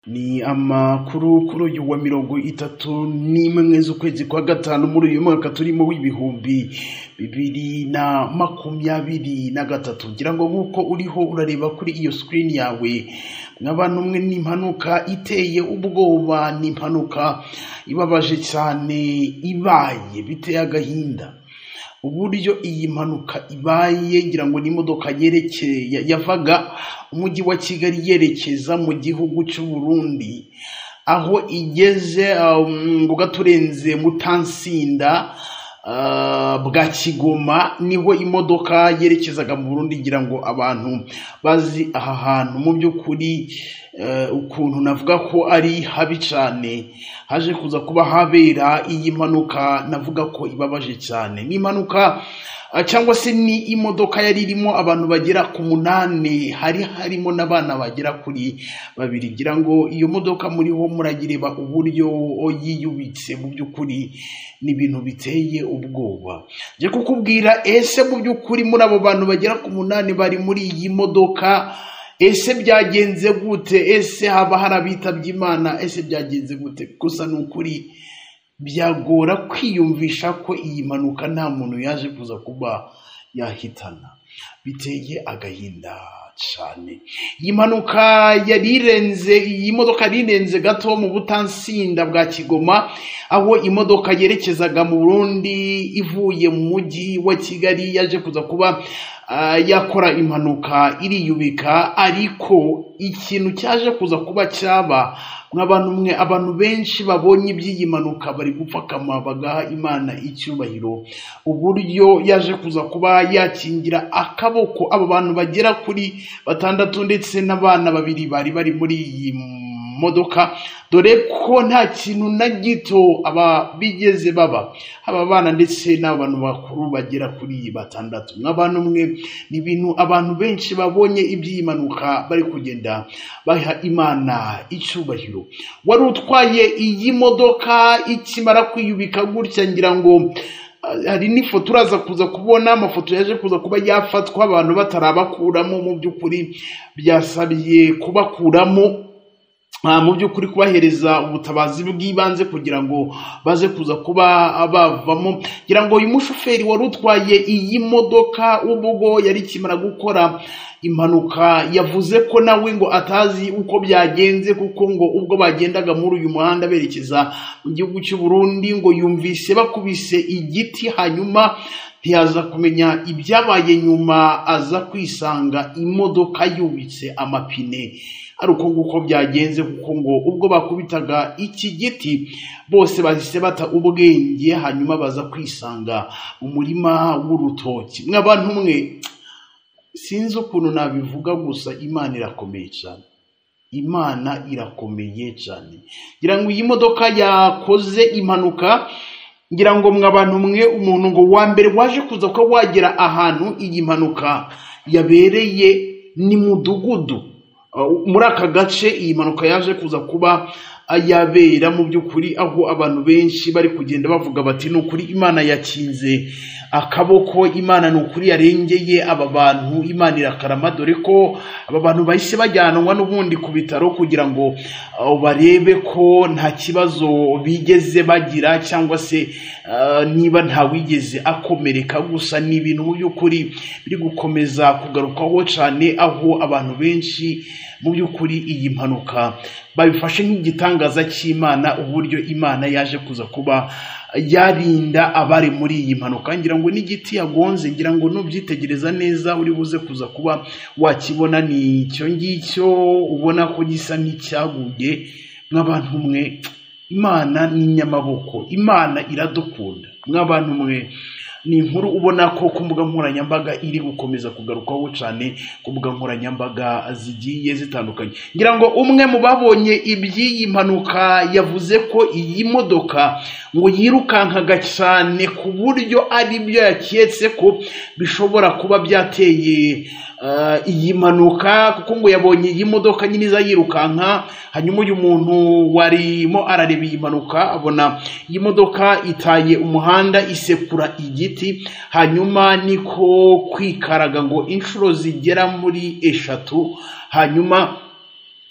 Ni amakuru kuri uyu wa mirongo itatu n'imwe z'ukwezi kwa gatanu muri uyu mwaka turimo w'ibihumbi bibiri na makumyabiri na gatatu ngira ngo nk'uko uriho urareba kuri iyo sikirini yawe mwabana umwe ni impanuka iteye ubwoba ni impanuka ibabaje cyane ibaye biteye agahinda uburyo iyi mpanuka ibaye ngira ngo ni imodoka yerekeye ya- yavaga umujyi wa kigali yerekeza mu gihugu cy'u burundi aho igeze um, ku gaturenze mutansinda ah, bwa kigoma niho imodoka yerekezaga mu burundi ngira ngo abantu bazi aha hantu mu by'ukuri eh, ukuntu navuga ko ari habi cyane haje kuza kuba habera iyi mpanuka navuga ko ibabaje cyane ni impanuka ah, cyangwa se ni imodoka yari irimo abantu bagera ku munani hari harimo n'abana bagera kuri babiri ngira ngo iyo modoka muriho muragireba uburyo yiyubitse mu by'ukuri ni ibintu biteye ubwoba njye kukubwira ese mu by'ukuri muri abo bantu bagera ku munani bari muri iyi modoka ese byagenze gute ese haba hari abitabye imana ese byagenze gute gusa ni ukuri byagora kwiyumvisha ko iyi mpanuka nta muntu yaje kuza kuba yahitana biteye agahinda cyane iyi mpanuka yari irenze iyi modoka yari irenze gato mu butansinda bwa kigoma aho imodoka yerekezaga mu burundi ivuye mu mujyi wa kigali yaje kuza kuba ah, yakora impanuka iriyubika ariko ikintu cyaje kuza kuba cyaba nk'abantu umwe abantu benshi babonye iby'iyi mpanuka bari gupfakama bagaha imana icyubahiro uburyo yaje kuza kuba yakingira akaboko abo bantu bagera kuri batandatu ndetse n'abana babiri bari bari muri iyi modoka dore ko nta kintu na gito aba bigeze baba aba bana ndetse n'abantu bakuru bagera kuri batandatu nk'abantu umwe ni ibintu abantu benshi babonye iby'iyi mpanuka bari kugenda baha imana icyubahiro wari utwaye iyi modoka ikimara kwiyubika gutya ngira ngo ah, hari n'ifoto uraza kuza kubona amafoto yaje kuza kuba yafatwa abantu batarabakuramo mu by'ukuri byasabiye kubakuramo Ah, mu by'ukuri kubahereza ubutabazi bw'ibanze kugira ngo baze kuza kuba bavamo kugira ngo uyu mushoferi wari utwaye iyi modoka ubwo yari ikimara gukora impanuka yavuze ko nawe ngo atazi uko byagenze kuko ngo ubwo bagendaga muri uyu muhanda berekeza mu gihugu cy'u Burundi ngo yumvise bakubise igiti hanyuma ntiyaza kumenya ibyabaye nyuma aza kwisanga imodoka yubitse amapine ari uko nguko byagenze kuko ngo ubwo bakubitaga iki giti bose bahise bata ubwenge hanyuma baza kwisanga umurima w'urutoki mw'abantu umwe sinzi ukuntu nabivuga gusa imana irakomeye cyane imana irakomeye cyane ngira ngo iyi modoka yakoze impanuka ngira ngo mwabantu mwe umuntu ngo wa mbere waje kuza ko wagera ahantu iyi mpanuka yabereye ni mudugudu Uh, muri aka gace iyi mpanuka yaje kuza kuba ah, yabera mu by'ukuri aho abantu benshi bari kugenda bavuga bati ni ukuri imana yakinze akaboko imana ni ukuri yarengeye aba bantu imana irakarama dore ko aba bantu bahise bajyanwa n'ubundi ku bitaro kugira ngo ah, barebe ko nta kibazo bigeze bagira cyangwa se ah, niba ntawigeze akomereka gusa ni ibintu mu by'ukuri biri gukomeza kugarukwaho cyane aho abantu benshi mu by'ukuri iyi mpanuka babifashe nk'igitangaza cy'imana uburyo imana yaje kuza kuba yarinda abari muri iyi mpanuka ngira ngo n'igiti yagonze ngira ngo nubyitegereza neza uri buze kuza kuba wakibona ni icyo ngicyo ubona ko gisa n'icyaguye nk'abantu umwe imana ni inyamaboko imana iradukunda nk'abantu umwe ni inkuru ubona ko ku mbuga nkoranyambaga iri gukomeza kugarukwaho cyane ku mbuga nkoranyambaga zigiye zitandukanye ngira ngo umwe mu babonye iby'iyi mpanuka yavuze ko iyi modoka ngo yirukankaga cyane ku buryo ari byo yaketse ko bishobora kuba byateye eh, iyi mpanuka kuko ngo yabonye iyi modoka nyine iza yirukanka hanyuma uyu muntu warimo arareba iyi mpanuka abona iyi modoka itaye umuhanda isekura igiti hanyuma niko kwikaraga ngo inshuro zigera muri eshatu hanyuma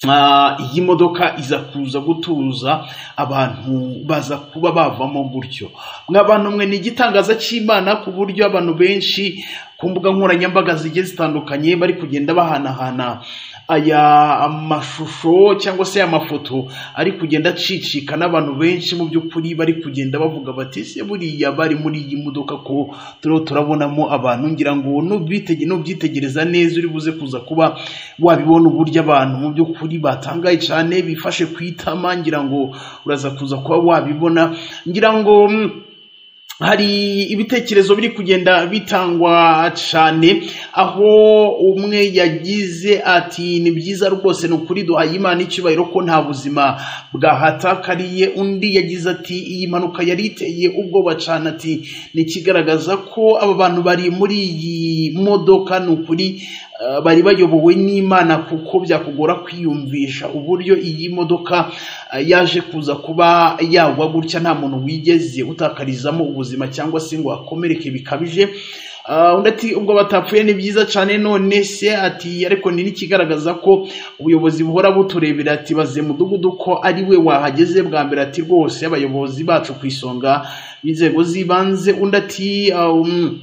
Ah, iyi modoka iza kuza gutuza abantu baza kuba bavamo gutyo mwabantu mwe ni igitangaza cy'imana ku buryo abantu benshi ku mbuga nkoranyambaga zigiye zitandukanye bari kugenda bahanahana aya mashusho cyangwa se amafoto ari kugenda acicika n'abantu benshi mu by'ukuri bari kugenda bavuga bati se buriya bari muri iyi modoka ko turiho turabonamo abantu ngira ngo nubitege- nubyitegereza neza uri buze kuza kuba wabibona uburyo abantu mu by'ukuri batangaye cyane bifashe ku itama ngira ngo uraza kuza kuba wabibona ngira ngo mm, hari ibitekerezo biri kugenda bitangwa cyane aho umwe yagize ati ni byiza rwose ni ukuri duhaye imana icyubahiro ko nta buzima bwahatakariye undi yagize ati iyi mpanuka yari iteye ubwoba cyane ati ni ikigaragaza ko aba bantu bari muri iyi modoka ni ukuri eh, bari bayobowe n'imana kuko byakugora kwiyumvisha uburyo iyi modoka eh, yaje kuza kuba yagwa gutya nta muntu wigeze utakarizamo ubuzima cyangwa se ngo akomereke bikabije Ah, undi ati ubwo batapfuye ni byiza cyane none se ati ariko ni n'ikigaragaza ko ubuyobozi buhora buturebera ati baze mudugudu ko ari we wahageze bwa mbere ati rwose abayobozi bacu ku isonga b'inzego z'ibanze undi ati ah, um,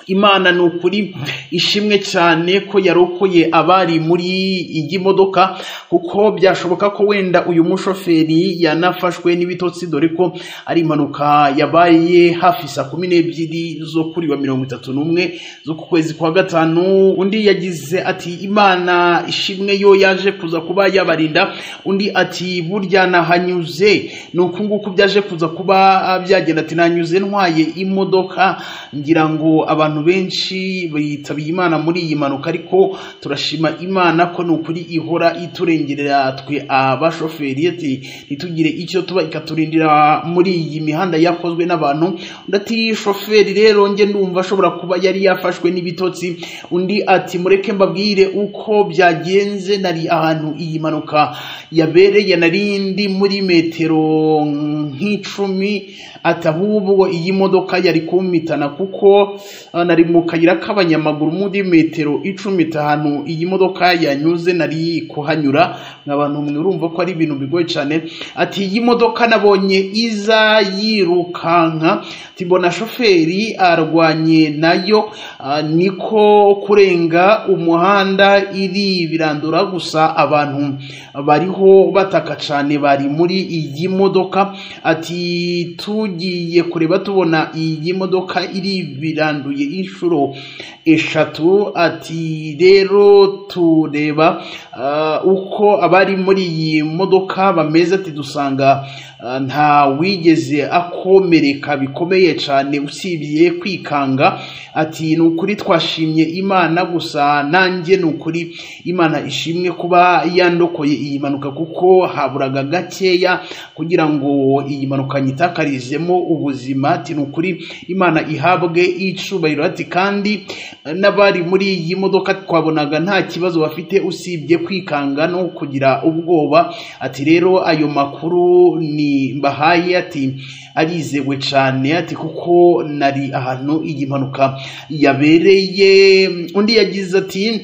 imana ni ukuri ishimwe cyane ko yarokoye abari muri iyi modoka kuko byashoboka ko wenda uyu mushoferi yanafashwe n'ibitotsi dore ko ari impanuka yabaye hafi saa kumi n'ebyiri zo kuri wa mirongo itatu n'umwe zo ku kwezi kwa gatanu undi yagize ati imana ishimwe yo yaje kuza kuba yabarinda undi ati burya nahanyuze ni uku nguku byaje kuza kuba ah, byagenda ati nanyuze ntwaye imodoka ngira ngo abantu benshi bitabiye imana muri iyi mpanuka ariko turashima imana ko ni ukuri ihora iturengerera twe abashoferi ati ntitugire icyo tuba ikaturindira muri iyi mihanda yakozwe n'abantu undi ati shoferi rero njye ndumva ashobora kuba yari yafashwe n'ibitotsi undi ati mureke mbabwire uko byagenze nari ahantu iyi mpanuka yabereye nari ndi muri metero nk'icumi ati ahubwo iyi modoka yari kumpitana kuko ah, nari mu kayira k'abanyamaguru muri metero icumi itanu iyi modoka yanyuze nari kuhanyura abantu mwe urumva ko ari ibintu bigoye cyane ati iyi modoka nabonye iza yirukanka tibona shoferi arwanye nayo ah, niko kurenga umuhanda iri birandura gusa abantu bariho bataka cyane bari muri iyi modoka ati tugiye kureba tubona iyi modoka iri biranduye inshuro eshatu ati rero tureba ah, uko abari muri iyi modoka bameze ati dusanga ah, nta wigeze akomereka bikomeye cyane usibye kwikanga ati ni ukuri twashimye imana gusa nanjye ni ukuri imana ishimwe kuba yandokoye iyi mpanuka kuko haburaga gakeya kugira ngo iyi mpanuka nyitakarizemo ubuzima ati ni ukuri imana ihabwe icubahiro ati kandi eh, n'abari muri iyi modoka twabonaga nta kibazo bafite usibye kwikanga no kugira ubwoba ati rero ayo makuru ni mbahaye ati arizewe cyane ati kuko nari ahantu iyi mpanuka yabereye undi yagize ati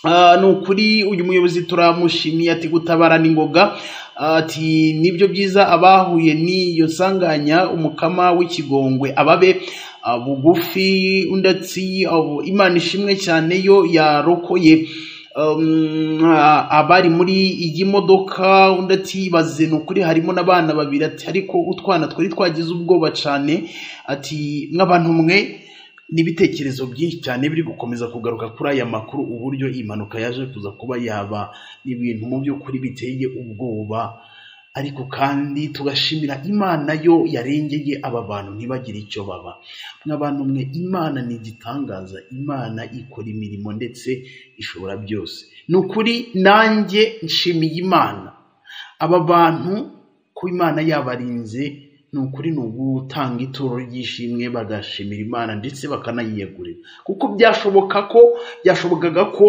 Ah, ni ukuri uyu muyobozi turamushimiye ati gutabara ni ngoga ati nibyo byiza abahuye n'iyo nsanganya umukama w'ikigongwe ababe ah, bugufi undi ati ah, imana ishimwe cyane yo yarokoye um, ah, abari muri iyi modoka undi ati baze ni ukuri harimo n'abana babiri ati ariko utwana twari twagize ubwoba cyane ati mw'abantu mwe n'ibitekerezo byinshi cyane biri gukomeza kugaruka kuri aya makuru uburyo iyi mpanuka yaje kuza kuba yaba ibintu mu by'ukuri biteye ubwoba ariko kandi tugashimira imana yo yarengeye aba bantu ntibagire icyo baba mw'abantu mwe imana ni igitangaza imana ikora imirimo ndetse ishobora byose ni ukuri nanjye nshimiye imana aba bantu ko imana yabarinze ni ukuri ni ugutanga ituro ry'ishimwe bagashimira imana ndetse bakanayiyegurira kuko byashoboka ko byashobokaga ko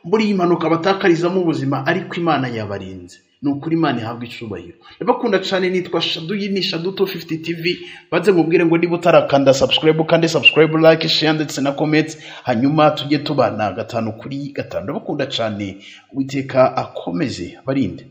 muri iyi mpanuka batakarizamo ubuzima ariko imana yabarinze ni ukuri imana ihabwa icubahiro ndabakunda cyane nitwa shadu iyi ni shadu tu fifuti tivi banze mubwire ngo niba utarakanda sabusikarayibu kandi sabusikarayibu like sheya ndetse na komenti hanyuma tujye tubana gatanu kuri gatanu ndabakunda cyane uwiteka akomeze abarinde